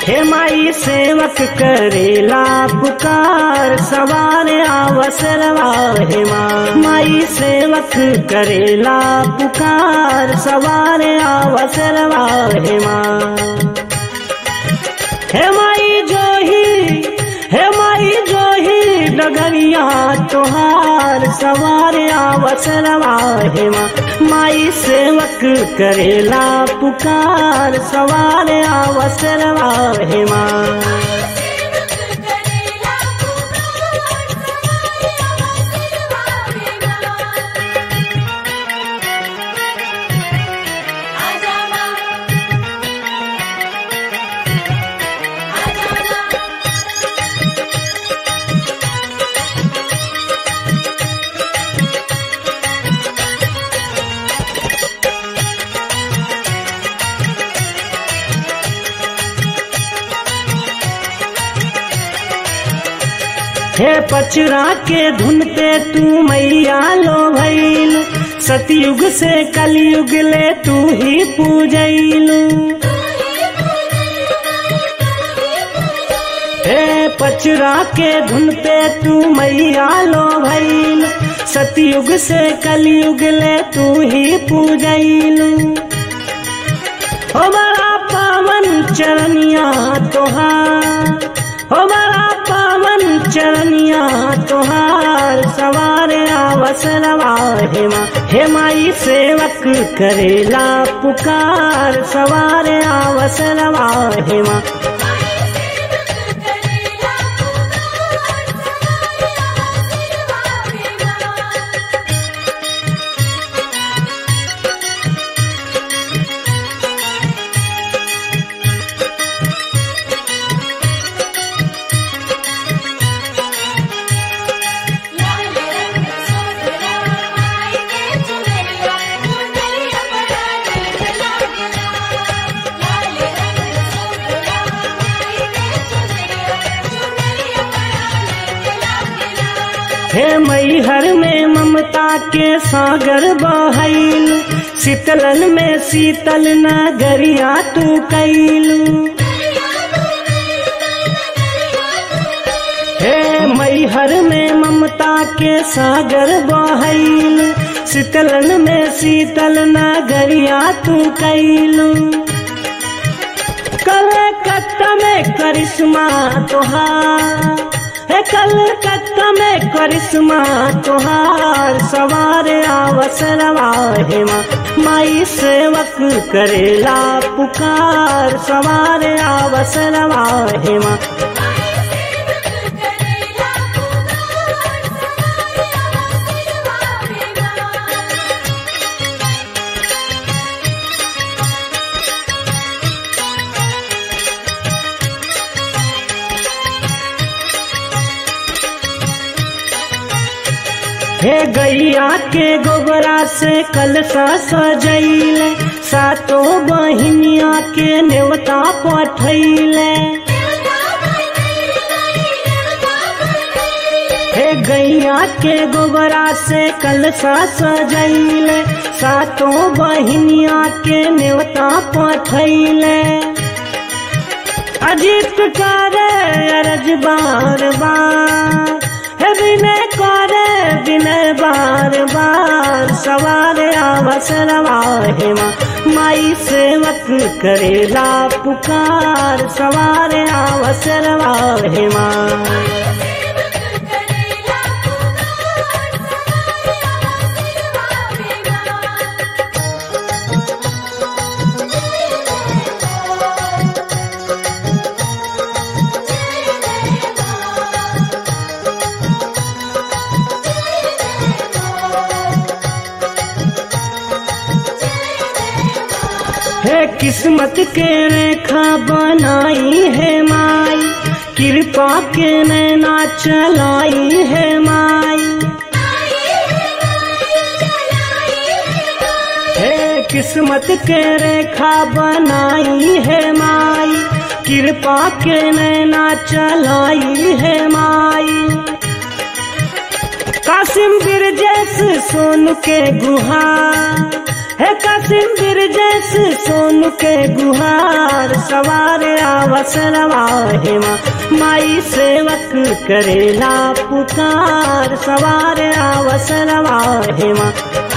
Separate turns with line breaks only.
हे माई सेवक करेला पुकार सवार अवसरवा हे माँ माई सेवक करेला पुकार सवार अवसरवा हे माँ हे माई जोही हे माई जोही डगरिया तोहार सवार अवसरवा हे माँ माई सेवक करेला पुकार सवार अवसरवा हे माँ
सेवक करेला पुकार सवार अवसरवा आजा माँ आजा माँ
हे पचरा के धुन पे तू मैया लो भैल सतयुग से कलयुग ले तू ही पूजैलू हे पचरा के धुन पे तू मैया लो भैल सतयुग से कलयुग ले तू ही पूजैलू हो बड़ा पावन चरनिया तोहार हो बड़ा पावन चरनिया तोहार सवार अवसरवा हे माँ हे माई सेवक करेला पुकार सवार अवसरवा हे माँ
सेवक करेला पुकार सवार अवसरवा लाल रंग सोहरा माई के चुनरिया चुनरिया बड़ा नीक लागला लाल रंग सोहरा माई के चुनरिया चुनरिया बड़ा नीक लागला
हे मैहर में ममता के सागर बहैल शीतलन में शीतल नगरिया तू कैलू हे मैहर में ममता के सागर बहैल शीतलन में शीतल नगरिया तू कैलू कलकत्ता में करिश्मा तोहार हे कलकत्ता में करिश्मा तोहार सवार अवसरवा हे माँ माई सेवक करेला पुकार सवार अवसरवा हे माँ
सेवक करेला पुकार सवार अवसरवा
हे गैया के गोबरा से कलसा सजैल सातो बहिनिया के नेवता पठैले हे गैया के गोबरा से कलसा सजैल सातो बहिनिया के नेवता पठैले अजीत करे अरज बार बार हे विनय करे विनय बार बार सवार अवसरवा हे माँ माई सेवक करेला पुकार सवार अवसरवा हे माँ
सेवक करेला पुकार सवार अवसरवा
हे किस्मत के रेखा बनाई है माई कृपा के नैना चलाई है माई हे किस्मत के रेखा बनाई है माई कृपा के नैना चलाई है माई कासिम बिरजेश सोन के गुहा है कासिम बिरजस सोनू के गुहार सवार अवसरवा हेमा माई सेवक करेला पुकार सवार अवसरवा हेमा